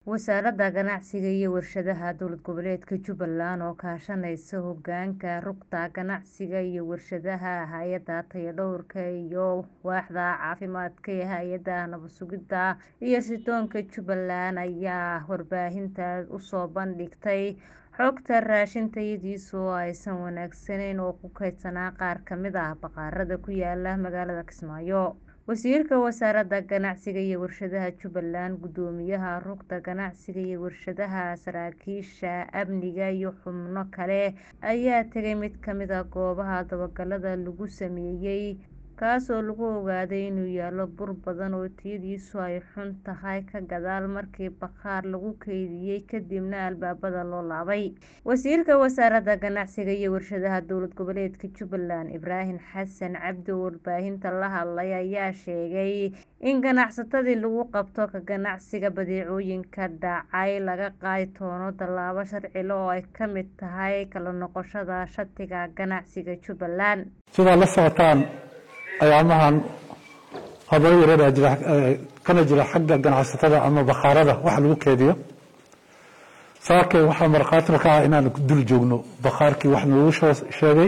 wasaaradda ganacsiga iyo warshadaha dowlad goboleedka jubbaland oo kaashanaysa hogaanka rugta ganacsiga iyo warshadaha hay-adda tayadhowrka iyo waaxda caafimaadka ee hay-adda nabad sugidda iyo sirdoonka jubbaland ayaa warbaahinta usoo bandhigtay xogta raashin tayadiisu oo aysan wanaagsanayn oo ku kaydsanaa qaar kamid ah bakhaarada ku yaala magaalada kismaayo wasiirka wasaaradda ganacsiga iyo warshadaha jubbaland gudoomiyaha rugta ganacsiga iyo warshadaha saraakiisha amniga iyo xubno kale ayaa tegay mid kamid ah goobaha dabagalada lagu sameeyay kaasoo lagu ogaaday inuu yaalo bur badan oo tayadiisu ay xun tahay ka gadaal markii bakhaar lagu kaydiyay kadibna albaabada loo laabay wasiirka wasaaradda ganacsiga iyo warshadaha dowlad goboleedka jubbaland ibraahim xasan cabdi oo warbaahinta la hadlay ayaa sheegay in ganacsatadii lagu qabto ka ganacsiga badeecooyinka dhacay laga qaadi doono tallaabo sharcile oo ay ka mid tahay kala noqoshada shatiga ganacsiga jubbaland sidaa la socotaan ayaamahan habaro yareeraa jira kana jira xagga ganacsatada ama bakhaarada waxa lagu keediyo saakay waxaa markhaatina ka ah inaan dul joogno bakhaarkii wax noogu sheegay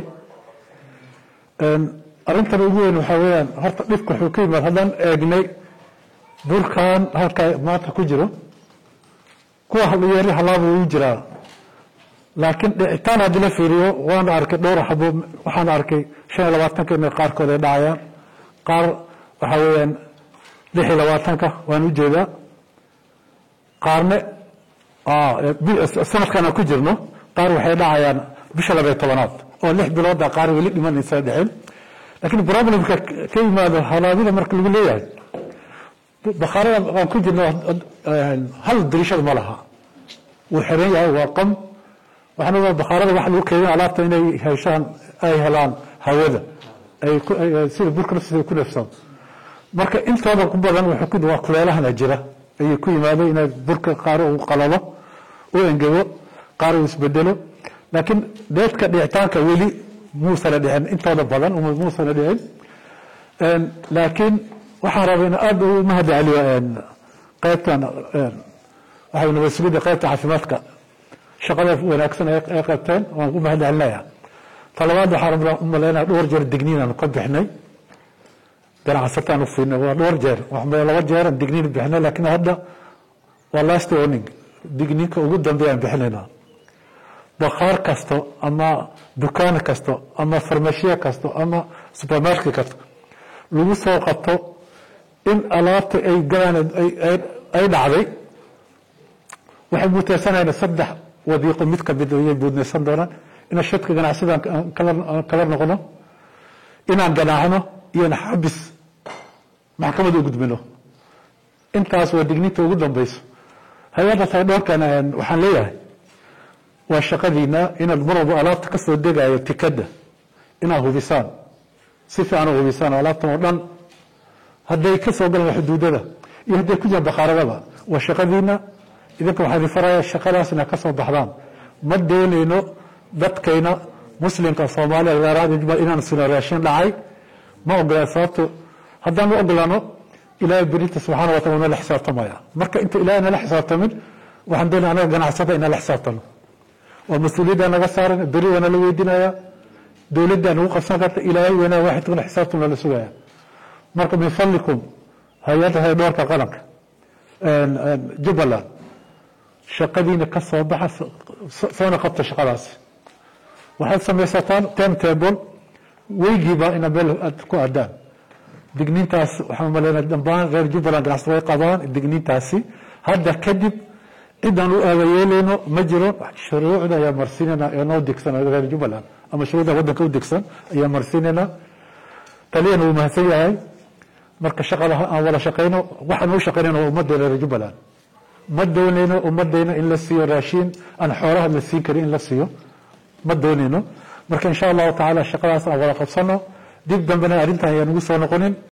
arrintan ugu weyn waxaa weeyaan horta dhibka wuxuu ka yimaad haddaan eegnay burkan halkaa maanta ku jiro kuwa yeeri halaaba wuu jiraa laakiin dhicitaan haddii la fiiriyo waan arkay dhowr xabo waxaan arkay shan iyo labaatanka inay qaarkood ay dhacayaan qaar waxaa weeyaan lix iyo labaatanka waan ujeedaa qaarne sanadkan aan ku jirno qaar waxay dhacayaan bisha labaiyo tobanaad oo lix bilooda qaar weli dhimanaysa dhexin laakiin problemka ka yimaado halaabida marka lagu leeyahay bakhaarada aan ku jirno hal dirishada ma laha wuu xiran yahay waa qam waxaan ogaa bakhaarada waxa lagu keedin alaabta inay heshaan ay helaan hawada sida burka naftiisa ku neefsan marka intooda ku badan waa kuleelahana jira ayay ku yimaado inay burka qaar uu qalalo u engego qaar uu isbedelo laakiin deedka dhicitaanka weli muusana dhicin intooda badan muusana dhicin laakiin waxaan rabaa in aada u mahad celiyo qaybtan waxay nabad sugidda qaybta caafimaadka shaqada wanaagsan ay qabteen waan u mahad celinaya talabaad waxaan u malaynaya dhowr jeer digniin aanu ka bixnay ganacsataan u fiinay waa dhowr jeer laba jeeran digniin bixnay laakiin hadda waa last warning digniinka ugu dambeeyaan bixinaynaa bakhaar kasto ama dukaan kasto ama farmashiya kasto ama supermarket kasto lagu soo qabto in alaabta ay galaan ay dhacday waxay muteysanayna saddex wadiiqo mid kamid ayay buudnaysan doonaan inaan shadka ganacsada kala noqno inaan ganaacno iyo in xabis maxkamad u gudbino intaas waa digninta ugu dambeyso hay-adda taydhoorkan waxaan leeyahay waa shaqadiina inaad mar walba alaabta kasoo degayo tikada inaad hubisaan si fiican u hubisaan alaabtan oo dhan hadday kasoo galaan xuduudada iyo hadday ku jiraan bakhaaradaba waa shaqadiina idinka waxaa idin faraya shaqadaas inaa ka soo baxdaan ma doonayno dadkayna muslimka soomaaliya gaaraada jubal inaan sino raashin dhacay ma ogolaan sababto haddaan ma ogolaano ilaahay berinta subxaana watala nala xisaabtamaya marka inta ilahay nala xisaabtamin waxaan doonaya anaga ganacsada inaan la xisaabtano waa mas-uuliyadda naga saaran beri waa nala weydiinaya dowladdaa nagu qabsan karta ilaahay weynaa waaxidkuna xisaabtum nala sugaya marka min fadlikum hay-adda hay-dhoorka qaranka jubbaland shaqadiina ka soo baxa soona qabta shaqadaasi waxaad samaysataan time table weygiiba ina meel aad ku aadaan digniintaas waxaan umaleynaa dhammaan reer jubbaland ganacsi way qabaan digniintaasi hadda kadib cidaan u aabayeeleyno ma jiro shuruucda ayaa marsiinayna ee noo degsan reer jubbaland ama shuruucda waddanka u degsan ayaa marsiinayna taliyana wuu mahadsan yahay marka shaqada aan wada shaqeyno waxaan u shaqeynayna waa ummaddeena reer jubbaland ma doonayno ummadayna in la siiyo raashiin aan xoolaha la siin karin in la siiyo ma doonayno marka insha allahu tacaala shaqadaas aan wada qabsano dib dambena arrintan ayaan ugu soo noqonin